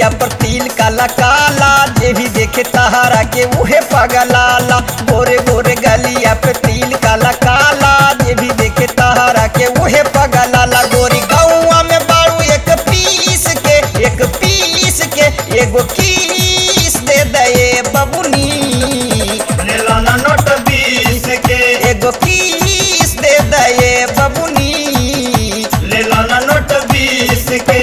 दहिया पर तिल काला काला जे भी देखे तहारा के उहे पगलाला गोरे गोरे गलिया पे तिल काला काला जे भी देखे तहारा के उहे पगलाला गोरी गौआ में बारू एक पीस के एक पीस के एगो किस दे दे बबुनी लेला ना नोट बीस के एगो किस दे दे बबुनी लेला ना नोट बीस के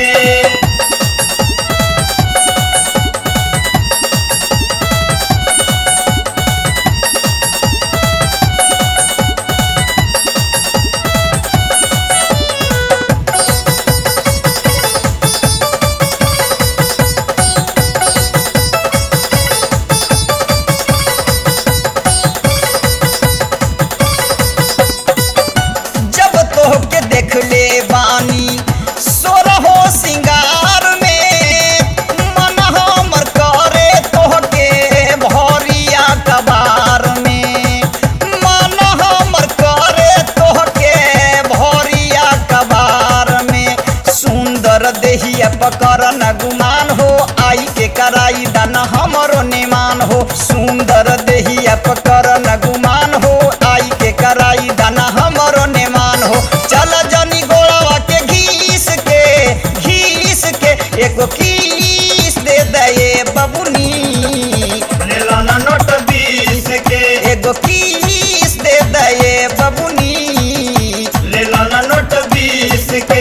जब तोहके देख ले बानी सोरहो सिंगार में मन हमर करे तोहके भरिया कबार में मन हमर करे तोहके भरिया कबार में सुंदर देहिया पकर न गुमान हो आई के कराई दान हमरो निमान हो सुंदर देहिया पकर न गुमान हो आई के कराई दाना हमरो निमान हो चल जनी गोड़वा के घीस के घीस के एगो किस दे दे बबुनी लेला ना नोट बीस के एगो किस दे दे बबुनी लेला ना नोट बीस के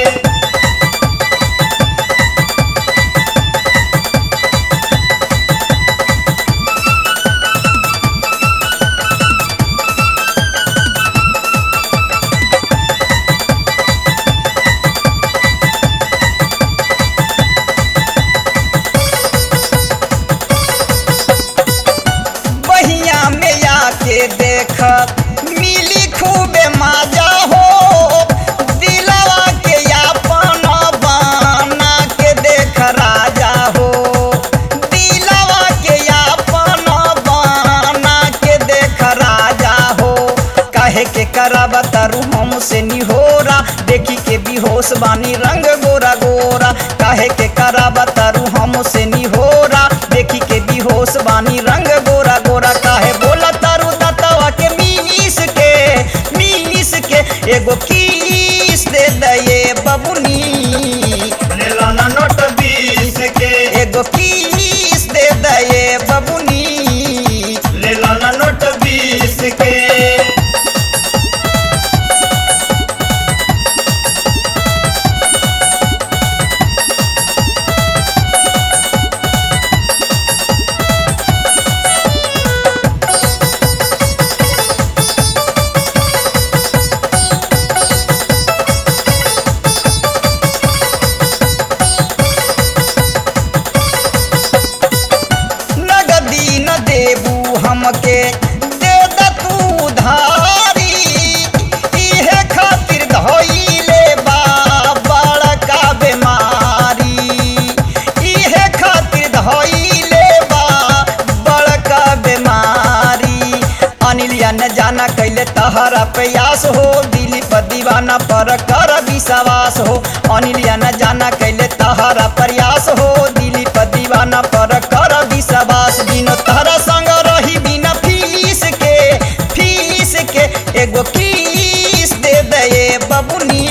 बहिया में आके देख मिली खूबे मजा हो दिलवा के अपन बना के देख राजा हो दिलवा के अपन बना के देख राजा हो काहे के कराबा तारू हमसे निहोरा देखी के बेहोश बानी रंग गोरा गोरा काहे के कराबा तारू हमसे निहोरा देखी के बेहोश बानी रंग गोरा गोरा काहे बोला तारू दतवा के मीस के मीस के एगो किस दे दे बबुनी लेला ना नोट बीस के एगो किस दे दे बबुनी लेला ना नोट बीस के नगदी न देबू हमके दे द तू धारी इहे खातिर धइले बा बड़का बेमारी इहे खातिर धइले बा बड़का बेमारी अनिलिया न जाना कैले तहरा प्रयास हो दिली पर दीवाना पर कर विश्वास हो अनिलिया न जाना कैले तहरा प्रयास हो दिली पर दीवाना पर कर विश्वास बिनो तहरा संग रही बिना फीस के फीस के एगो किस दे दे बबुनी